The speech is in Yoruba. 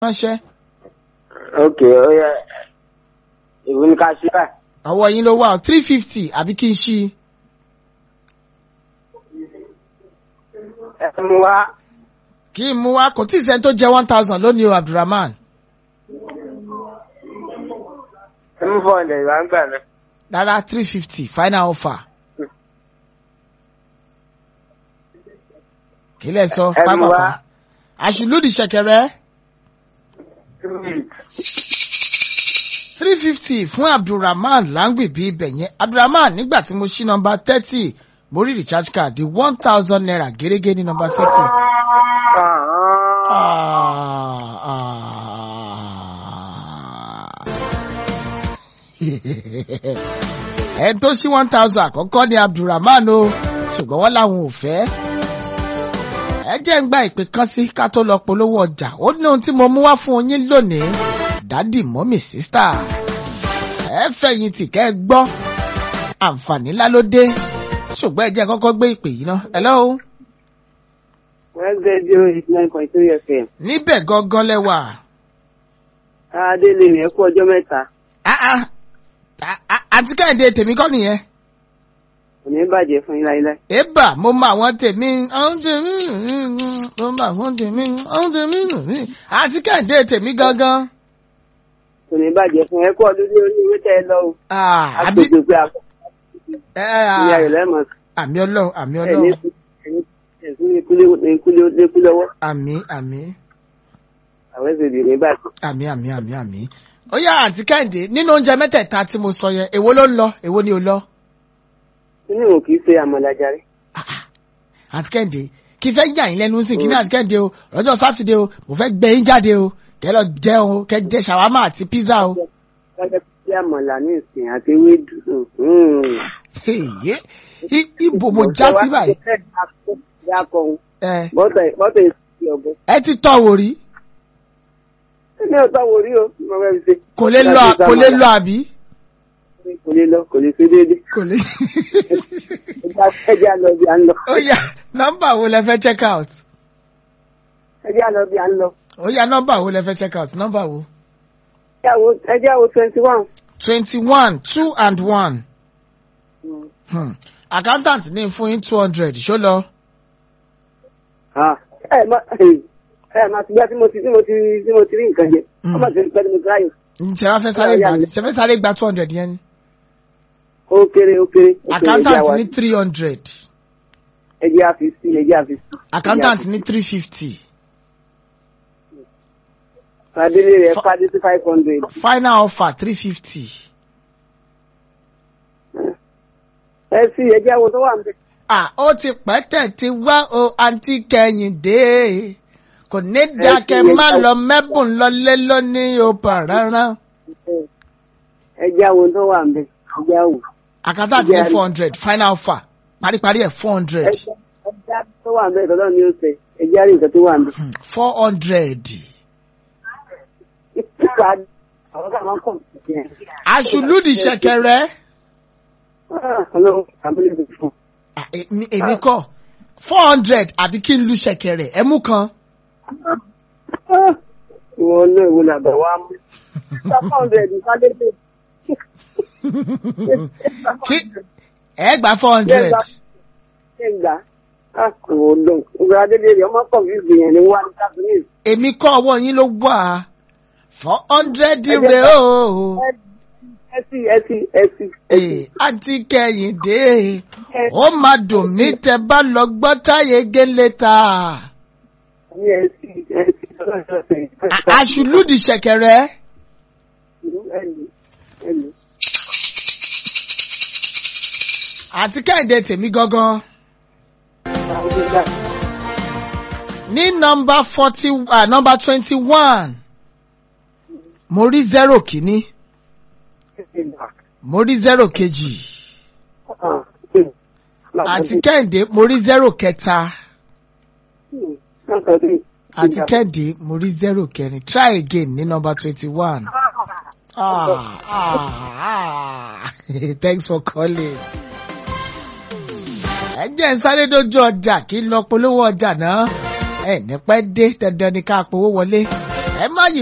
ránṣẹ́. ok ó yẹ ìwé ní ká ṣe báyìí. ọwọ́ yín ló wà ó three fifty àbí kí n ṣí i. ẹ mú wá kí n mú wa kò tí ì sẹ́ni tó jẹ́ one thousand lónìí o abdulrahman. ẹ mú four hundred wá ń gbà náà. rárá three fifty final offer. kí lẹ sọ Ẹ mú pápákọ̀ wá. àṣùlùdì ṣẹ̀kẹ̀rẹ̀ three fifty fún abdulrahman láǹgbìbí ibẹ̀ yẹn abdulrahman nígbà tí mo ṣí nọmba thirty mo rí recharge card di one thousand naira gẹ́gẹ́ ní nọmba thirty. ẹni tó ṣí one thousand àkọ́kọ́ ni abdulrahman o ṣùgbọ́n wọ́n làwọn ò fẹ́. ẹ jẹ́ ń gba ìpè kan sí ká tó lọ polówó ọjà ó ní ohun tí mo mú wá fún yín lónìí dádì mọ́mì sísítà ẹ fẹ̀yìntì kẹ́ ẹ gbọ́ àǹfààní ńlá ló dé ṣùgbọ́n ẹ jẹ́ kọ́kọ́ gbé ìpè yìí ná hello wọ́n gbé zero eight nine point three fm. níbẹ̀ gangan lẹ́wà. adélé rẹ̀ kú ọjọ́ mẹ́ta Ah, ah. Ah, ah, àti kẹ́hìndé tèmi kọ́ nìyẹn. kò ní bàjẹ́ fún yín láíláí. Ébà mo mọ àwọn tèmi, àwọn tèmi, mo mọ àwọn tèmi, àwọn tèmi, àti kẹ́hìndé tèmi gangan. kò ní bàjẹ́ fún ẹ kú ọdún ní orí ìwé tẹ́ ẹ lọ o. Ah, àbí àgbègbè pé àkọ́ ẹ, ìyá rẹ̀ ah, lẹ́mọ̀ àmì ọlọ́run, àmì ẹ̀ ní ọlọ́run, ẹ̀sùn ikú lọ́wọ́ àmì, àmì, àwọn ẹ̀sìn ìdè ní bàjẹ́. àmì, àmì, àmì, àmì. Ó yá àti kẹ́hìndé nínú oúnjẹ mẹ́tẹ̀ẹ̀ta tí mo sọ yẹn, èwo ló ń lọ, èwo ni ò lọ? inú ò kì í ṣe àmọ̀lájàre. Ah, ah. Àti kẹ́hìndé kí fẹ́ yà yín lẹ́nu sí kí ní àti kẹ́hìndé o, lọ́jọ́ sátidé o, mo fẹ́ gbé yín jáde o, kẹ́ lọ jẹun o, kẹ́ jẹ ṣàwámà àti písà o. wọ́n jẹ́ pé àmọ̀là ní ìsìn àti ewédú. hmm. Èyí i- ibo mo já sí báyìí. Dákọ̀ Ẹ bọ́tẹ̀ bọ́tẹ̀ ìsìn ọ̀bọ. ẹ ti tọ́ wò rí. Ẹni ọ̀tá wo rí o? Mo fẹ́ fi ṣe. Kò lè lọ kò lè lọ àbí. Kò lè lọ, kò lè ṣe déédéé. Kò lè. Ẹjẹ́ àlọ́ bí à ń lọ. Ó yá nọ́mbà wo lẹ fẹ́ check out? Ẹjẹ́ àlọ́ bí à ń lọ. Ó yá nọ́mbà wo lẹ fẹ́ check out? Nọ́mbà wo? Ẹjẹ́ àwọ̀ twenty one. twenty one two and one. Hmm. Accountant ní fún yín two hundred ṣó lọ. Ẹ má ẹ má ti gbá tí mo ti tí mo ti tí mo ti rí nǹkan jẹ. Mm. Ọmọ tí mo ti pẹ́ tí mo ti ráyè. Ṣé wàá fẹ́ sáré gbà ṣe fẹ́ sáré gba two hundred yẹn ni? Ó kéré ó kéré. ó kéré, Accountant ẹjẹ́ àwa- ní three hundred. Ẹjẹ́ àfi sí ẹjẹ́ àfi sí. Accountant ní three fifty. Fadélé rẹ̀ fadé sí five hundred. Final offer three fifty. Ẹ sí ẹjẹ́ àwọ̀ tó wà ń bẹ̀. Ah, ó ti pẹ́ tẹ̀ ti wá o àǹtí kẹ́hìndé. Kò ní dákẹ́ má lọ mẹ́bùn lọlé lónìí o pàrọ̀rán. Ẹjẹ́ àwọ̀ tó wà ń bẹ̀. Ẹjẹ́ àwọ̀. Accountant ní four hundred final offer. Paríparí ẹ̀ four hundred. Ẹjẹ́ ẹjẹ́ tó wà ń bẹ̀ tọ́lọ́ ni ó sẹ̀. Ẹjẹ́ àrí nǹkan tó wà ń bẹ̀. Four hundred. Àwọn kan máa ń kọ̀ ọ́. Aṣùlùdì ṣẹ̀kẹ̀rẹ̀. Ọlọ́run àbúlé mi fún. Ah, èmi èmi kọ́ four hundred àbí kí n lu ṣẹ̀kẹ̀rẹ̀ ẹ mú kan. Ìwọ náà ìwọ làbẹ̀ wá mú. Five hundred ìfádébé. Kí ẹ gba four hundred. Ṣé gbà? Ìwọ lọ. Ìgbà adébé rẹ̀ ọmọ kọ̀ fí ìgbìyàn ní wá ní Kábínìs. Èmi kọ́ ọwọ́ yín ló wà. Four hundred rè o. Ẹ sí ẹ sí ẹ sí. Ee, àǹtí kẹ́hìndé. Ó máa dùn mí tẹ bá lọ gbọ́ táyé gélé ta. Ní ẹ sí ẹ sí. A- Aṣùlùdì ṣẹ̀kẹ̀rẹ̀. Ẹlù ẹlù. Àti kẹ́hìndé tèmi gangan. Ní nọmba forty ah nọmba twenty one. Mo rí zero kìíní. Mo rí zero kejì. Àti kẹ́hìndé mo rí zero kẹta. Àti kẹ́hìndé mo rí zero kẹrin. Try again ní nọmba twenty one. Ah, ah, ah. Thanks for calling. Ẹ jẹ́ ń sáré dójú ọjà kí n lọ polówó ọjà náà. Ẹ ní pẹ́ dé dandan ni ká powó wọlé. ẹ má yí